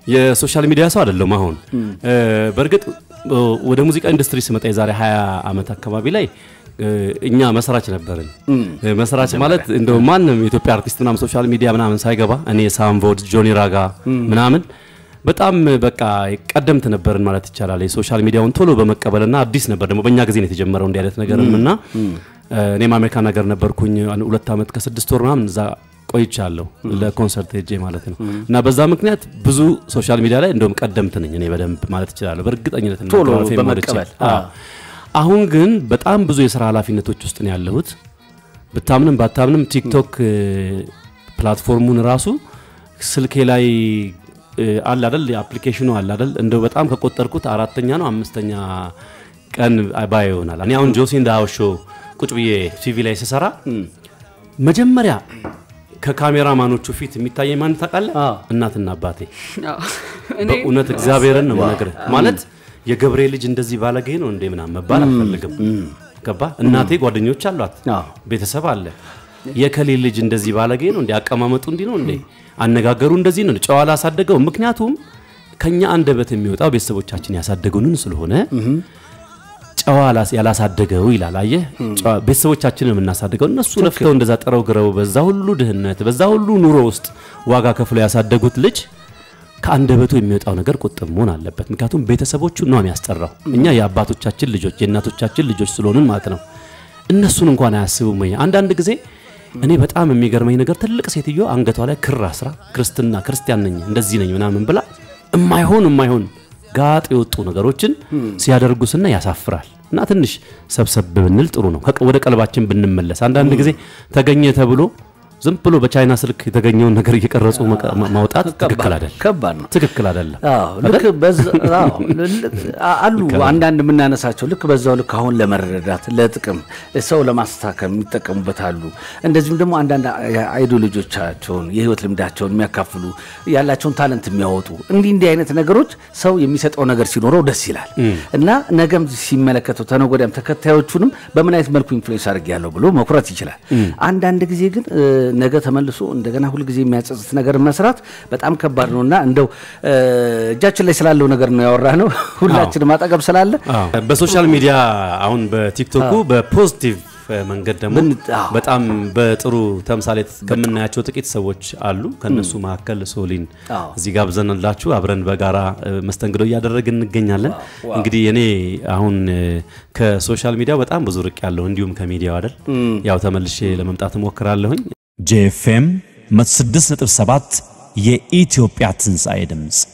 የሶሻል ሚዲያ ሰው አይደለም። አሁን እ፣ በእርግጥ እ፣ ወደ ሙዚቃ ኢንዱስትሪ ስመጣ የዛሬ 20 ዓመት አካባቢ ላይ እ፣ እኛ መስራች ነበርን። እ፣ መስራች ማለት እንደው ማንም የኢትዮጵያ አርቲስት ምናምን ሶሻል ሚዲያ ምናምን ሳይገባ እኔ ሳምቮድ፣ ጆኒ ራጋ ምናምን በጣም በቃ ቀደምት ነበርን ማለት ይቻላል። የሶሻል ሚዲያውን ቶሎ በመቀበልና አዲስ ነበር ደግሞ በእኛ ጊዜ ነው የተጀመረው እንዲህ አይነት ነገርም እና እ፣ እኔም አሜሪካን ሀገር ነበርኩኝ አንድ ሁለት ዓመት ከስድስት ወር ምናምን እዛ ቆይቻለሁ ለኮንሰርት ሄጄ ማለት ነው። እና በዛ ምክንያት ብዙ ሶሻል ሚዲያ ላይ እንደውም ቀደምት ነኝ እኔ በደንብ ማለት እችላለሁ በእርግጠኝነት ቶሎ እናገራለሁ፣ ፌም ወድጄ። በመቀበል። አዎ። አሁን ግን በጣም ብዙ የስራ ኃላፊነቶች ውስጥ ነው ያለሁት። ብታምንም ባታምንም ቲክቶክ እ፣ ፕላትፎርሙን ራሱ ስልኬ ላይ እ፣ አለ አይደል አፕሊኬሽኑ አለ አይደል እንደው በጣም ከቆጠርኩት አራተኛ ነው አምስተኛ ቀን ባይ ይሆናል። እኔ አሁን ጆሲ እንደ ሀውስ ሾው ቁጭ ብዬ ቲቪ ላይ ስሰራ መጀመሪያ ከካሜራማኖቹ ፊት የሚታየኝ ማን ታውቃለህ? አዎ። እናትና አባቴ አዎ። እኔ በእውነት እግዚአብሔርን ነው የምነግርህ። ማለት የገብሬ ልጅ እንደዚህ ባለጌ ነው እንዴ ምናምን መባል አልፈልግም። ገባ? እናቴ ጓደኞች አሏት፣ አዎ። ቤተሰብ አለ። የከሌ ልጅ እንደዚህ ባለጌ ነው እንዴ? አቀማመጡ እንዲህ ነው እንዴ? አነጋገሩ እንደዚህ ነው፣ ጨዋ ላሳደገው። ምክንያቱም ከኛ አንደበት የሚወጣው ቤተሰቦቻችን ያሳደጉንን ስለሆነ ጨዋ ላስ- ያላሳደገው ይላል። አየህ ጨዋ- ቤተሰቦቻችንን የምናሳድገው እነሱ ለፍተው እንደዛ ጥረው ግረው በዛ ሁሉ ድህነት በዛ ሁሉ ኑሮ ውስጥ ዋጋ ከፍለው ያሳደጉት ልጅ ከአንደበቱ የሚወጣው ነገር ቁጥብ መሆን አለበት። ምክንያቱም ቤተሰቦቹ ነው የሚያስጠራው። እኛ የአባቶቻችን ልጆች የእናቶቻችን ልጆች ስለሆንን ማለት ነው። እነሱን እንኳን አያስቡም። ወይ አንዳንድ ጊዜ እኔ በጣም የሚገርመኝ ነገር ትልቅ ሴትዮ አንገቷ ላይ ክር አስራ ክርስትና ክርስቲያን ነኝ እንደዚህ ነኝ ምናምን ብላ እማይሆን እማይሆን ጋጥ የወጡ ነገሮችን ሲያደርጉ ስና ያሳፍራል። እና ትንሽ ሰብሰብ ብንል ጥሩ ነው። ከቀ- ወደ ቀልባችን ብንመለስ አንዳንድ ጊዜ ተገኘ ተብሎ ዝም ብሎ በቻይና ስልክ የተገኘውን ነገር እየቀረጹ መቀ- ማውጣት ትክክል አይደለም። ከባድ ነው። ትክክል አይደለም። አዎ ልክ በዛ አዎ ልክ አሉ አንዳንድ የምናነሳቸው ልክ በዛው ልክ አሁን ለመረዳት ለጥቅም ሰው ለማስተካከል የሚጠቀሙበት አሉ። እንደዚሁም ደግሞ አንዳንድ አይዲዮሎጂዎቻቸውን የህይወት ልምዳቸውን የሚያካፍሉ ያላቸውን ታለንት የሚያወጡ እንዲህ እንዲህ አይነት ነገሮች ሰው የሚሰጠው ነገር ሲኖረው ደስ ይላል እና ነገም ሲመለከተው ተነገ ወዲያም ተከታዮቹንም በምን አይነት መልኩ ኢንፍሉዌንስ አድርጌያለሁ ብሎ መኩራት ይችላል። አንዳንድ ጊዜ ግን እ፣ ነገ ተመልሶ እንደገና ሁልጊዜ የሚያጸጽት ነገር መስራት በጣም ከባድ ነው እና እንደው እ፣ እጃችን ላይ ስላለው ነገር ነው ያወራ ነው ሁላችንም አጠገብ ስላለ አዎ። በሶሻል ሚዲያ አሁን በቲክቶኩ በፖዚቲቭ መንገድ ደግሞ ምን- አዎ። በጣም በጥሩ ተምሳሌት ከምናያቸው ጥቂት ሰዎች አሉ። ከነሱ መካከል ሶሊን አዎ። እዚህ ጋብዘንላችሁ አብረን በጋራ እ፣ መስተንግዶ እያደረግን እንገኛለን። እንግዲህ እኔ አሁን እ፣ ከሶሻል ሚዲያው በጣም ብዙ ርቅ ያለሁ እንዲሁም ከሚዲያው አይደል ያው ተመልሼ ለመምጣት እሞክራለሁኝ። ጄኤፍኤም 106.7 የኢትዮጵያ ትንሣኤ ድምፅ